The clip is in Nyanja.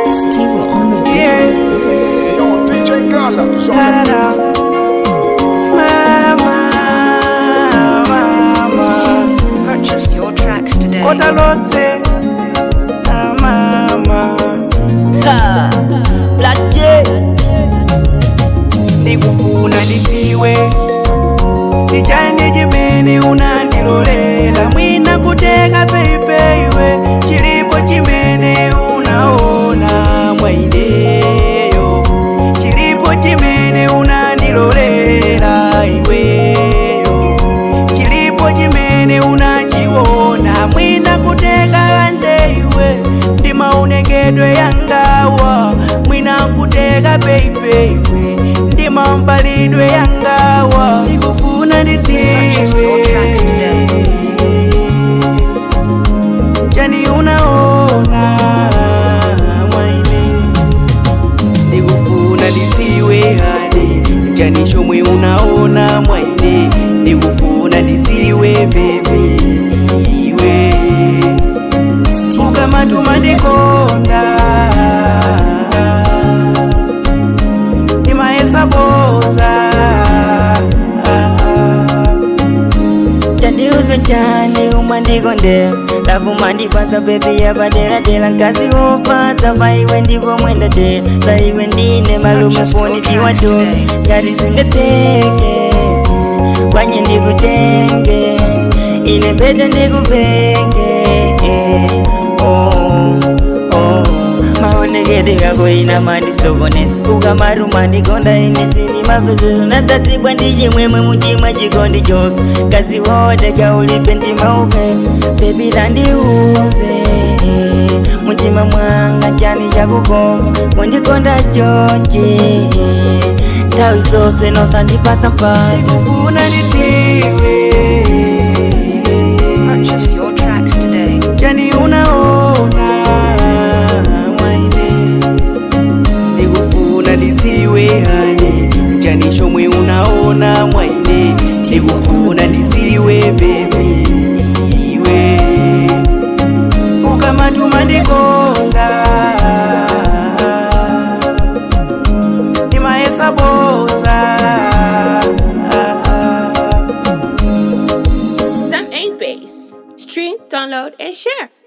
Steve on the beat. Yeah, Yo, DJ Gala, show da da them da. Mama, mama, Purchase your tracks today. kota lote. Ah, mama, Ha, Black J, ndikufuna nditiwe ndichani chimene unandilolela mwina kuteka peipeiwe chilipo chimene unaona mwaineyo chilipo chimene unandilolela iweyo chilipo chimene unachiona mwina kuteka andeiwe ndi maonekedwe yangawa mwina kuteka peipeiwe ndi mambalidwe yangawa ndikufuna Purchase your tracks ndidziwe today. chani unaona mwaine ndikufuna ndidziwe hane chani chomwe unaona mwaine ndikufuna ndidziwe bebi iwe ukamatuma ndikonda ndimayesaboza tandiuze chani umandikondera lavu mandipatsa bebi yapaderadera nkazi wopatsa paiwe ndipo mwendatera saiwe ndine malume foni tiwato ngati zingateke kwanye ndikutenge ine mpete ndikupenge oh, oh. maonekete kako ina mandisokonesa ukamaruma ndikonda ine sini mapezezo natsatibwa ndi chimwemwe muchimwa chikondi choke kazi wote kaulipe ndimaupe bebi tandiuze muchima mwanga chani chakukoma kundikonda chonchi nthawi zonse nosandipatsa mpata ndikufuna ndidziwe Purchase your tracks today. chani unaona mwaine ndikufuna ndidziwe hane chani chomwe unaona mwaine ndikufuna ndidziwe bebi iwe ukamatuma ndikonda ndimayesaboza Some ain't bass. Stream, download, and share.